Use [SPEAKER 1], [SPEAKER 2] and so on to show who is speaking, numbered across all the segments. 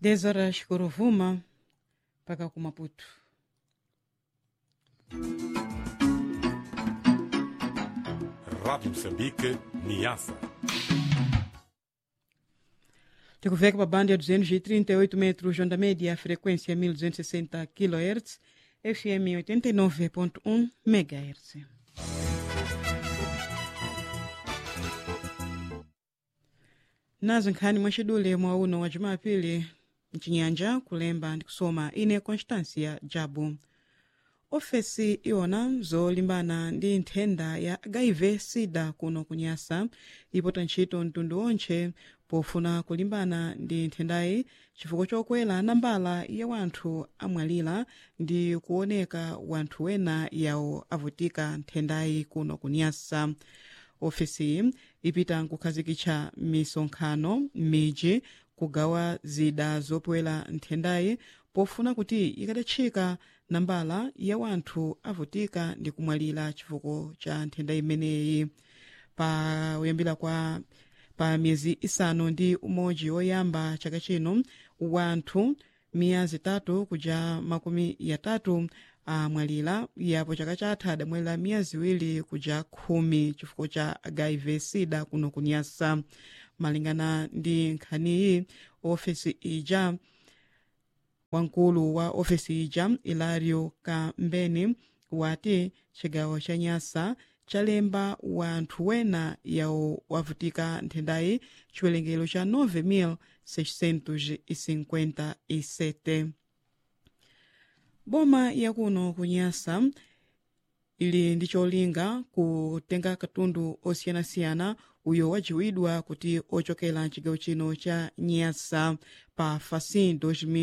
[SPEAKER 1] 10 horas Corovuma mpaka ku Maputo.
[SPEAKER 2] Rádio Moçambique, Niassa.
[SPEAKER 1] Tikuveka pa banda ya 238 metros onda média, frequência 1260 kHz, FM 89.1 MHz. nazo nkhani mwachidule mwa uno wa jumapili mchinyanja kulemba ndi kusoma ine constancia jabu ofesi iwona zolimbana ndi nthenda ya hiv sida kuno kunyasa ipota ntchito mtundu onche pofuna kulimbana ndi nthendayi chifukwa chokwera nambala ya wanthu amwalira ndi kuoneka wanthu wena yawo avutika nthendayi kuno kunyasa ofesi ipita nkukhazikitsa misonkhano m'midzi kugawa zida zopwera nthendayi pofuna kuti ikadatchika nambala ya wanthu avutika ndi kumwalira chifukwa cha nthenda imeneyi pa kuyambira kwa pa miyezi isanu ndi umodzi woyamba chaka chino wanthu miya zitatu kuja makumi yatatu amwalira yapo chaka chatha adamwalira miya ziwiri kuja khumi chifukwa cha hiv sida kuno kunyasa malingana ndi nkhaniyi ofesi ija wamkulu wa ofesi ija ilario kambeni wati chigawo cha nyasa chalemba wanthu wena yawo wavutika nthendayi chiwerengero cha 9657 boma yakuno kunyasa ili ndi cholinga kutenga katundu osiyanasiyana uyo wajiwidwa kuti ochokera mchigawo chino cha nyasa pa facin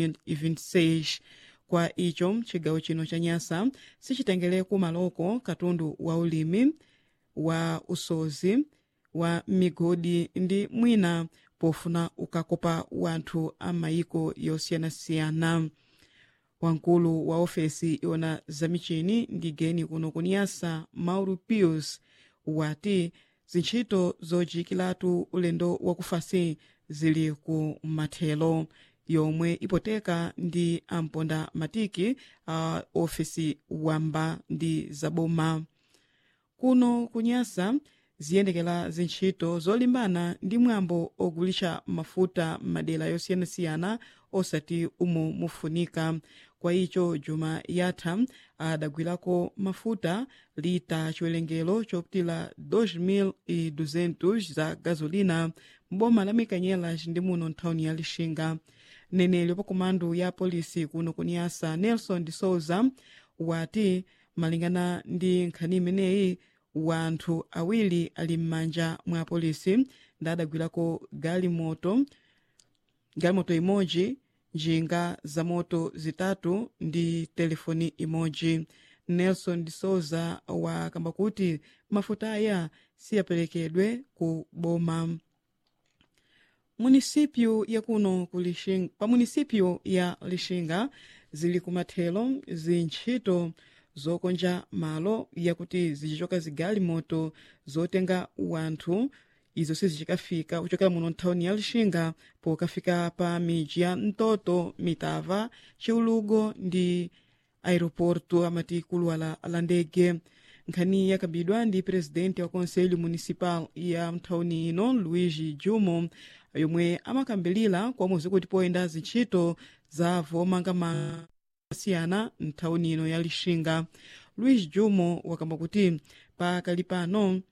[SPEAKER 1] 2026 kwa icho mchigawo chino cha nyasa sichitengereku maloko katundu wa ulimi wa usozi wa migodi ndi mwina pofuna ukakopa wanthu a mayiko yosiyanasiyana wamkulu wa ofesi iwona zamichini ndi geni kuno kunyasa mauro pius wati zintchito zojikiratu ulendo wakufasi zili ku mathelo yomwe ipoteka ndi amponda matiki a ofesi wamba ndi zaboma kuno kunyasa ziyendekera zintchito zolimbana ndi mwambo ogulitsa mafuta m'madera yosiyanasiyana osati umo mufunika kwa icho juma yatha adagwirako mafuta lita chiwerengero chopitira 2200 za gasolina m'boma la mikanyela ndi muno nthawuni ya lixinga mneneri pa komandu ya polisi kuno kunyasa nelson de souza wati malingana ndi nkhani imeneyi wanthu awiri ali m'manja mwa polisi ndadagwirako galimoto galimoto imodzi njinga za moto zitatu ndi telefoni imodzi nelson de souza wakamba kuti mafuta aya siyaperekedwe ku boma munisipyu yakuno pa munisipyu ya lixinga zili kumathelo zintchito zokonja malo yakuti zichichoka zigalimoto zotenga wanthu izo sizichikafika kuchokera muno nthawuni ya lixinga pokafika pa midzi ya mtoto mitava chiulugo ndi aeroporto amati kuluwala la ndege nkhani yakambidwa ndi presidente wa conselho municipal ya mthawuni ino luigi jumo yomwe amakambilira komwe zikuti poyenda zintchito za vomangamanga siyana mthawuni ino ya lixinga luis jumo wakamba kuti pakali pano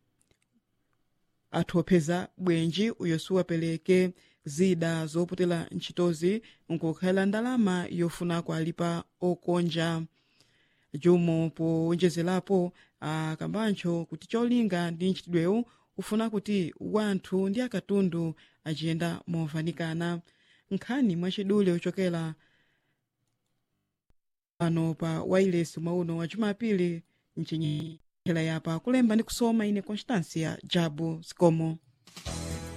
[SPEAKER 1] athu opeza bwenji uyo siwapereke zida zoputira ntchitozi nkukhala ndalama yofuna kualipa okonja jumo powonjezerapo akambancho kuti cholinga ndi ntchitidwewu ufuna kuti wanthu ndi akatundu achiyenda movanikana nkhani mwachidule ochokera pano pa wailesi mwauno wa jumapili mchinyela yapa kulemba ndi kusoma ine constancia jabu sikomo